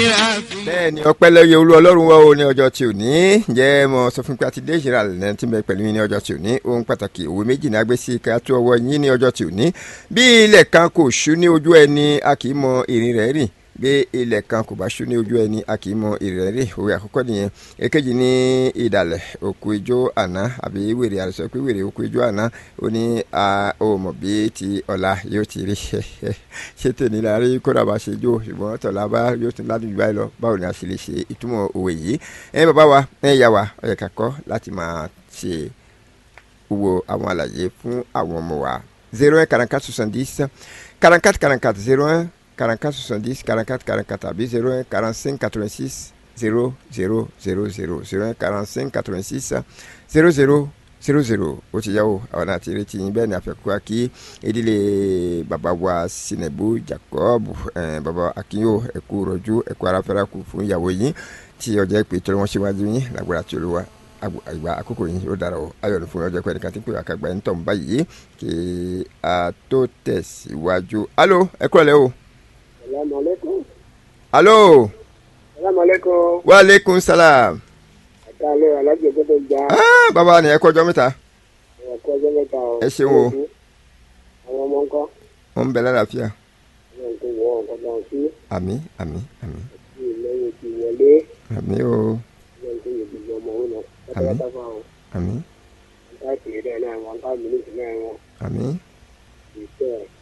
bẹ́ẹ̀ ni ọpẹ́ lẹ́yẹ olú ọlọ́run wá o ní ọjọ́ tí ò ní jẹ́ mo sọ fún pé àti dé ìṣẹ̀lẹ̀ àlẹ́ tí ń bẹ pẹ̀lú yín ní ọjọ́ tí ò ní ohun pàtàkì òwe méjì ní agbésí ká tó ọwọ́ yín ní ọjọ́ tí ò ní bí ilẹ̀ kan kò ṣú ní ojú ẹni a kì í mọ ìrìn rẹ̀ rìn bí ilẹ̀ kan kò bá ṣú ní ojú ẹni a kì í mọ ìrìn rẹ̀ rìn òwe àkọ́kọ́ nìyẹn èkejì ní ìdàlẹ̀ òkú ijó àná àbí wèrè àrẹsọ pé wèrè òkú ijó àná ó ní a ò mọ̀ bí ti ọ̀la yóò ti rí ṣé tèmi la rí kódà bá ṣe jó ṣùgbọ́n tọ̀la bá yóò tún ládùúgbò báyìí lọ báwo ni a ṣe lè ṣe ìtumọ̀ òwe yìí ẹ bàbá wa ẹ yà wá ọ̀yẹ̀ kakọ́ láti máa ṣe wo àwọn àlàyé fún àwọn ọmọ wa zero un quarante quatre soixante dix quarante quatre quarante quatre zero un quarante quatre soixante dix quarante quatre quarante quatre àbí zero un quarante cinq quatre vingt six zero zero zero zero zero un quarante cinq quatre vingt six zero zero zero zero ó ti yá o àwọn náà ti retí yín bẹ́ẹ̀ ni àfẹ́kọ́ kí ìdílé bàbá wa Sinebu Jacob bàbá Akínyó ẹ̀kú rọ̀jú ẹ̀kú aráfẹ́ra kù fún ìyàwó yín tí ọjọ́ ìpè tó wọ́n ṣíwájú yín lágbára tí olúwa àgbà àkókò yín ó dára o ayọ̀ ní fún ọjọ́ pẹ̀lú kan tí pé àkàgbà ń tọ̀ ń báyìí kí a tó tẹ̀síwájú. alo ẹ kúrò lẹ́ o. salaamaleykum. alo. salaamaleykum. waaleykum salaam. àtàlẹ́ alájọ gbọ́dọ̀ já. ah bàbá ni ẹ kọjọ mẹ́ta. ẹ kọ́ ọjọ́ mẹ́ta o. ẹ ṣeun o. àwọn ọmọ nǹkan. wọn ń bẹ lálàáfíà. àwọn nǹkan wọ nǹkan náà sí. àmì àmì àmì tí lẹ́yìn ti wọlé. àmì o àwọn nǹkan yóò gbogbo ọmọ òun náà. Àmín. pátápátá fún àwọn. àmì nǹkan àti ìrẹ́ náà wọn ká mílíọ̀nù náà wọn. àmì ìṣe ẹ̀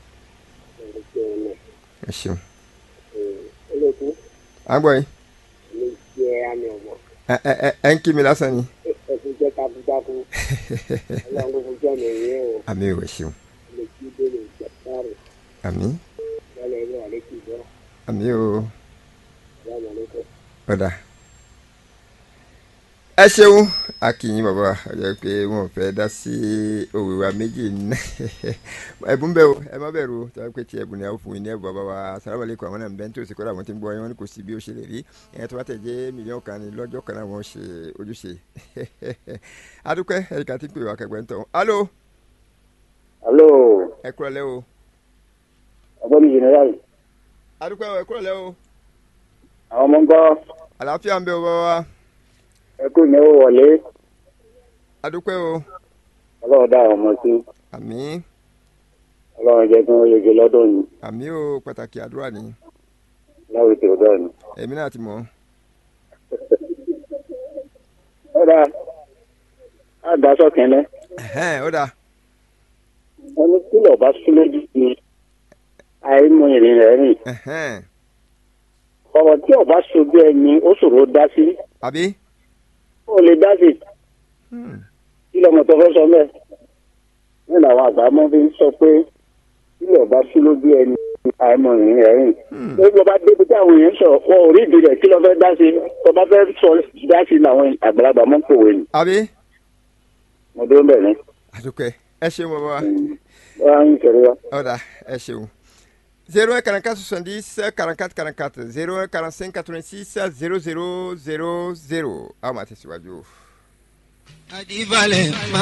nǹkan tí wọn náà. ẹ ṣeun. olókù àgbọ̀ yìí ní jẹ́ àmì ọmọ. ẹ ẹ ẹ ẹ ń kí mi lásán ni. ẹkún jẹ́ takuntakun. ọlọ́run kò jẹ́ mi rí o. àmì ò ẹ ṣeun. lè kí bẹ́ẹ̀ jàpárì. àmì lọ́lẹ̀ ilé àlékì bọ́. àmì o salaamaleykum. ọ̀dà. ẹ ṣeun akínyìn bàbá ọjọ́ pé wọn ò fẹ́ dá sí òwe wa méjì ẹ̀bùn bẹ́ẹ̀ o ẹ má bẹ̀rù o tọ́wọ́ pé tí ẹ̀bùn ni a ó fún yín ní ẹ̀bùn bàbá wa sàlámàlẹ́kọ̀ àwọn náà ń bẹ́ ń tó sì kọ́ra àwọn tí ń gbọ́ yín wọn ni kò sí bí ó ṣe lè rí ẹ̀yìn tó bá tẹ̀ jẹ́ mílíọ̀nù kan ní lọ́jọ́ kan náà wọ́n ṣe ojúṣe adúpẹ́ ẹ̀ríkà tí ń pè wá kẹgbẹ́ ń tọ̀ alo alo ẹ kúrọ̀ lẹ́ o ọgbọ́n general adúpẹ́ ẹ kúrọ̀ lẹ́ o àwọn ọmọ ń gbọ́ àlàáfíà ń bẹ o bàbá wa ẹkú ìnáwó wọlé adúpẹ́ o ọlọ́run dá àwọn ọmọ sí àmì ọlọ́run jẹ́ kí wọ́n yege lọ́dọ̀ ni àmì o pàtàkì àdúrà ni láwùjọ tí ó dọ̀ ni. èmi náà ti mọ̀ ọ́. ọ̀dà àgbàsọ kẹ́lẹ́ ẹ̀hẹ́n, ó dáa wọn ní kílọ̀ bá sún lójú ni àìmọ ìrìn rẹ̀ rìn ẹ̀hẹ́n, ọ̀rọ̀ tí ọba sojú ẹni ó ṣòro dá sí àbí ó lè dá sí Hmm, kí lọmọ tó fẹ́ sọ mẹ́ ní làwọn àgbà mọ́ fi ń sọ pé kílọ̀ bá sún lójú ẹni àìmọ ìrìn rẹ̀ rìn hmm, lórí bọ́ bá débi tí àwọn èèyàn sọ wọn ò rí ìdí rẹ̀ kí ló fẹ́ dá sí tó bá fẹ́ sọ dá sí làwọn àgbàlagbà mọ́ pòwe ni àbí mo dúró bẹ̀ ni àdúpẹ́ ẹ ṣeun bàbá wa wọ́n á ń kẹ̀rẹ́ wa. ó dáa ẹ ṣeun zero un quarante quatre soixante dix quarante quatre quarante quatre zero un quarante cinq quatre vingt six zero zero zero zero àwọn máa tẹ̀síwájú. Adíbalẹ̀